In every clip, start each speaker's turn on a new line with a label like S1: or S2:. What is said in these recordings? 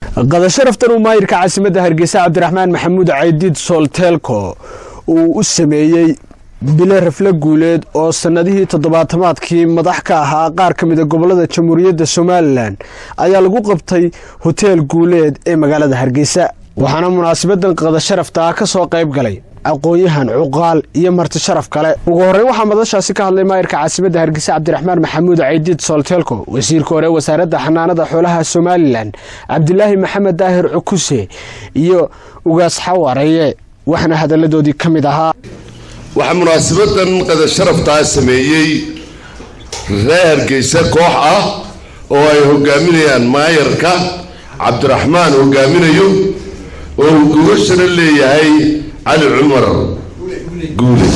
S1: qadasharaftan uu maayirka caasimadda hargeysa cabdiraxmaan maxamuud caydiid soolteelko uu u sameeyey bile rafle guuleed oo sannadihii toddobaatamaadkii madax ka ahaa qaar ka mida gobolada jamhuuriyadda somalilan ayaa lagu qabtay hoteel guuleed ee magaalada hargeysa waxaana munaasabadan qadasharafta ka soo qayb galay aqoon-yahan cuqaal iyo marti sharaf kale ugu horreyn waxaa madashaasi ka hadlay maayirka caasimadda hargeysa cabdiraxmaan maxamuud caydiid soolteelko wasiirka hore wasaaradda xanaanada xoolaha somalilan cabdilaahi maxamed daahir cukuse iyo ugaas xawareeye waxaana hadalladoodii ka mid ahaa
S2: waxaa munaasabadan qadasharaftaa sameeyey reer hargeysa koox ah oo ay hogaaminayaan maayarka cabdiraxmaan hogaaminayo oo uu gogashana leeyahay cali cumar guule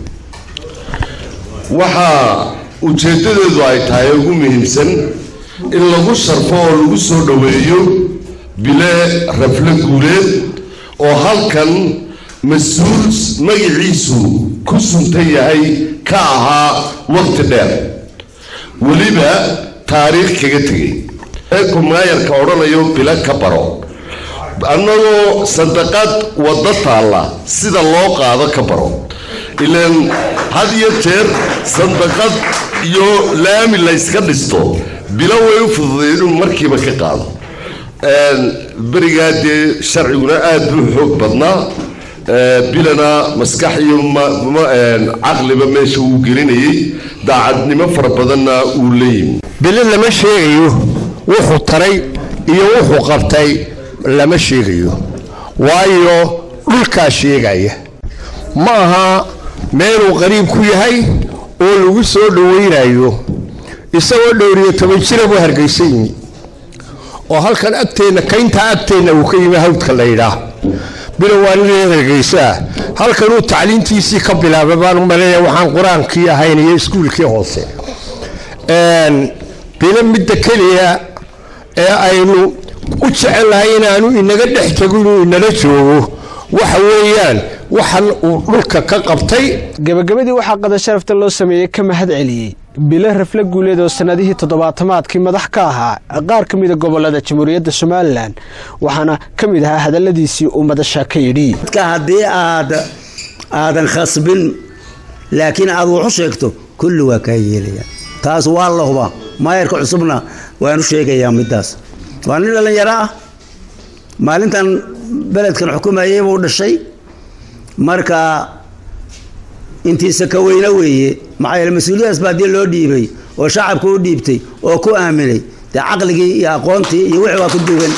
S2: waxaa ujeeddadeedu ay tahay ugu muhiimsan in lagu sharfo oo lagu soo dhoweeyo bile rafle guuleed oo halkan mas-uul magaciisu ku suntan yahay ka ahaa waqti dheer weliba taariikh kaga tegay eeku maayarka odhanayo bilo ka baro annagoo sandaqad waddo taalla sida loo qaado ka baro ilaan had iyo jeer sandaqad iyo laami layska dhisto bilo way u fududay inuu markiiba ka qaado berigaa dee sharciguna aada buu xoog badnaa bilana maskax iyo caqliba meesha uu gelinayay daacadnimo fara badanna uu la yimi
S3: bili lama sheegayo wuxuu taray iyo wuxuu qabtay lama sheegayo waayo dhulkaa sheegaya ma aha meeluu qariib ku yahay oo lagu soo dhawaynayo isagoo dhowriyo toban jira buu hargaysa yimi oo halkan agteenna kayntaa agteenna uu ka yimi hawdka la yidhaah bilow waa nin reer hargeysaa halkanuu tacliintiisii ka bilaabay baan u maleeya waxaan qur-aankii ahayn iyo iskuulkii hoose bilo midda keliya ee aynu u jecellahay inaanu inaga dhex tago inuu inala joogo waxa weeyaan waxan uu dhulka ka qabtay
S1: gabagabadii waxaa qadasharafta loo sameeyey ka mahad celiyey bile rafle guuleed oo sannadihii toddobaatamaadkii madax ka ahaa qaar ka mida gobolada jamhuuriyadda somalilan waxaana ka mid ahaa hadalladiisii uu madasha ka yidhi
S4: haddii aad aadan khasbin laakiin aad wax u sheegto kulli waa kaa yeelaya taas waa la hubaa maayarka cusubna waan u sheegayaa midaas waa nin dhallinyaro ah maalintan beledkan xukumayay buu dhashay marka intiisa ka weyne weeye maxaa yeele mas-uuliyadaas baa haddii loo dhiibay oo shacabka u dhiibtay oo ku aaminay dee caqligii iyo aqoontii iyo wixii waa ku duwan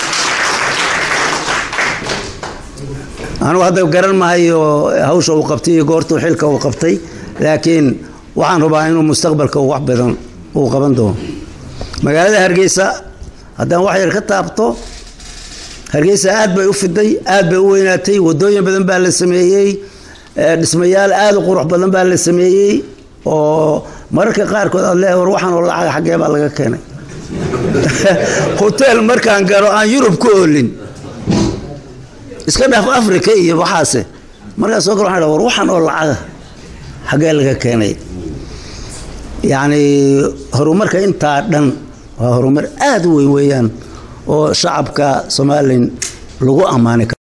S4: anugu hadda garan mahayo hawsha uu qabtay iyo goortuu xilka uu qabtay laakiin waxaan rubaa inuu mustaqbalka wax badan uu qaban doono magaalada hargeysa haddaan wax yar ka taabto hargeysa aad bay u fiday aad bay u weynaatay wadooyin badan baa la sameeyey dhismayaal aada u qurux badan baa la sameeyey oo mararka qaarkood aad leedahay war waxaan oo lacag xaggee baa laga keenay hotel markaan galo aan yurub ku oolin iska dhaaf africa iyo waxaase markaan soo galo waxaan war waxaan oo lacaga xaggee laga keenay yacni horumarka intaa dhan waa horumar aada u weyn weeyaan oo shacabka somalilan lagu ammaanay